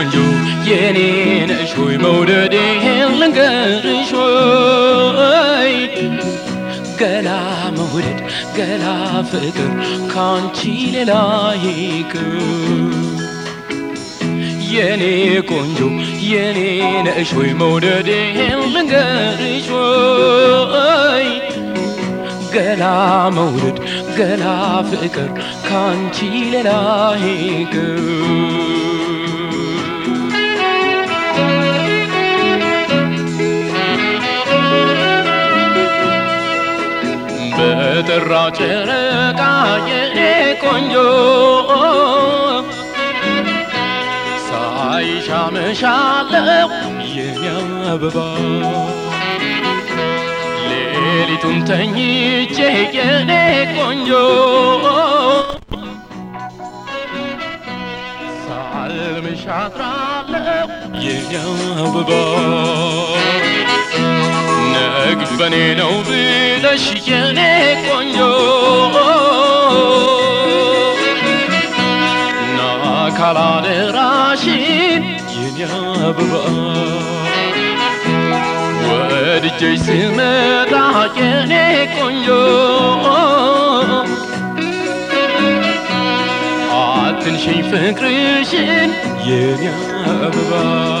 ቆንጆ የኔ ነሽ ሆይ መውደዴ ልንገርሽ ሆይ ገላ መውደድ ገላ ፍቅር ካንቺ ሌላ ይቅር የኔ ቆንጆ የኔ ነሽ ሆይ መውደዴ ልንገርሽ ሆይ ገላ መውደድ ገላ ፍቅር ካንቺ ሌላ ይቅር በጠራ ጨረቃ የኔ ቆንጆ ሳይሽ አመሻለሁ የኔ አበባ ሌሊቱን ተኝቼ የኔ ቆንጆ ሳልምሽ አድራለሁ የኔ አበባ ነግሽ በኔ ነው ብለሽ የኔ ቆንጆ ና ካላደራሽን የኔ አበባ ወድጄሽ ስመጣ የኔ ቆንጆ አትንሽኝ ፍቅርሽን የኔ አበባ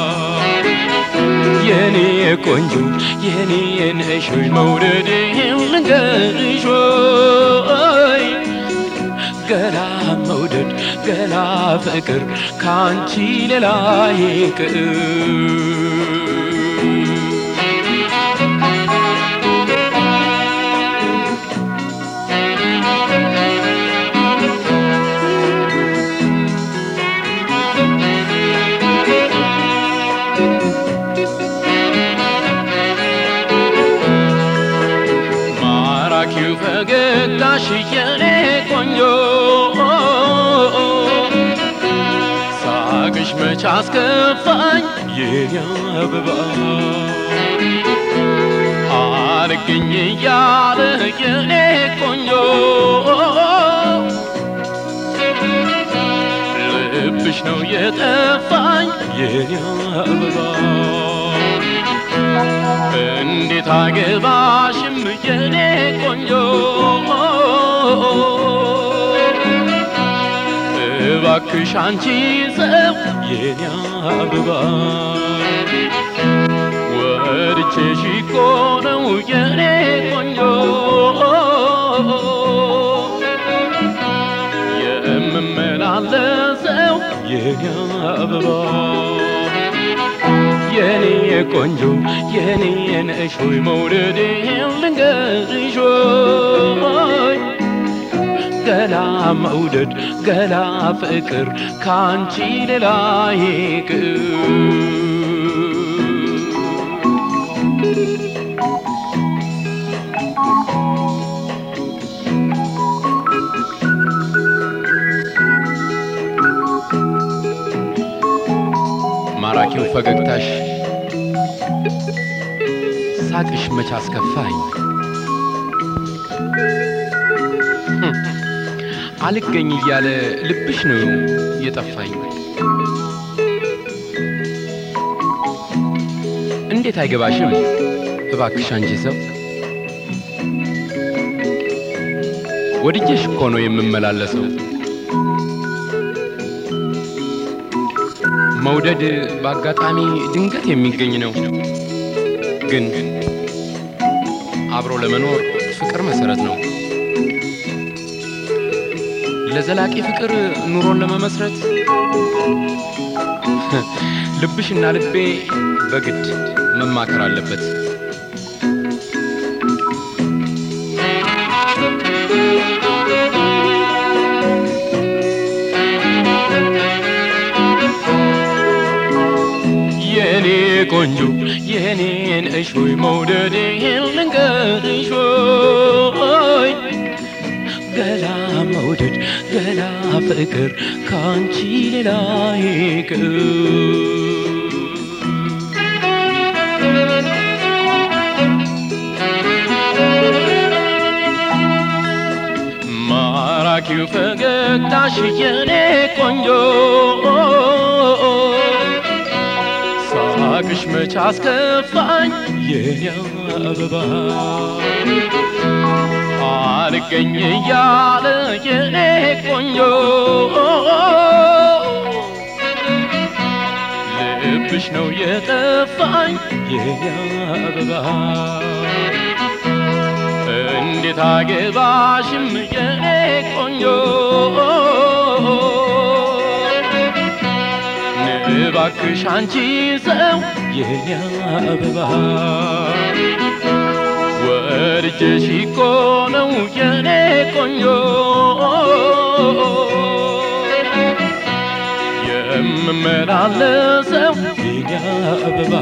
የኔ ቆንጆ የኔ ነሽ ሆይ መውደዴ ልንገርሽ ሆይ ገላ መውደድ ገላ ፍቅር ካንቺ ሌላ ይቅር ማራኪው ፈገግታሽ የኔ ቆንጆ ሳቅሽ መች አስከፋኝ የኔ አበባ አልገኝ እያለ የኔ ቆንጆ ልብሽ ነው የጠፋኝ የኔ አበባ እንዴት አገባሽም የኔ ቆንጆ እባክሽ አንቺ ሰው የኔ አበባ ወድቼሽ እኮ ነው የኔ ቆንጆ የምመላለሰው የኔ አበባ የኔ ቆንጆ የኔ ነሽ ሆይ መውደዴ ልንገርሽ ሆይ ገላ መውደድ ገላ ፍቅር ካንቺ ሌላ ይቅር ማራኪው ፈገግታሽ ሳቅሽ መች አስከፋኝ አልገኝ እያለ ልብሽ ነው የጠፋኝ እንዴት አይገባሽም እባክሽ አንቺ ሰው ወድጄሽ እኮ ነው የምመላለሰው መውደድ በአጋጣሚ ድንገት የሚገኝ ነው። ግን አብሮ ለመኖር ፍቅር መሰረት ነው። ለዘላቂ ፍቅር ኑሮን ለመመስረት ልብሽና ልቤ በግድ መማከር አለበት። የኔ ቆንጆ የኔ ነሽ ሆይ መውደዴ ልንገርሽ ሆይ ገላ መውደድ ገላ ፍቅር ካንቺ ሌላ ይቅር ማራኪው ፈገግታሽ የኔ ቆንጆ መራቅሽ መች አስከፋኝ የኔ አበባ አልገኝ እያለ የኔ ቆንጆ ልብሽ ነው የጠፋኝ የኔ አበባ እንዴት አገባሽም የኔ ቆንጆ እባክሽ አንቺ ሰው የኔ አበባ ወርጀሽ እኮ ነው የኔ ቆንጆ የምመላለሰው የኔ አበባ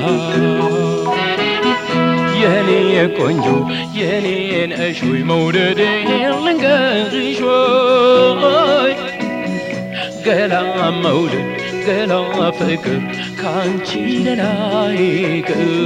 የኔ ቆንጆ የኔ ነሽ ወይ መውደዴ ልንገርሽ ወይ ገላ መውደድ ገላ ፍቅር ካንቺ ሌላ ይቅር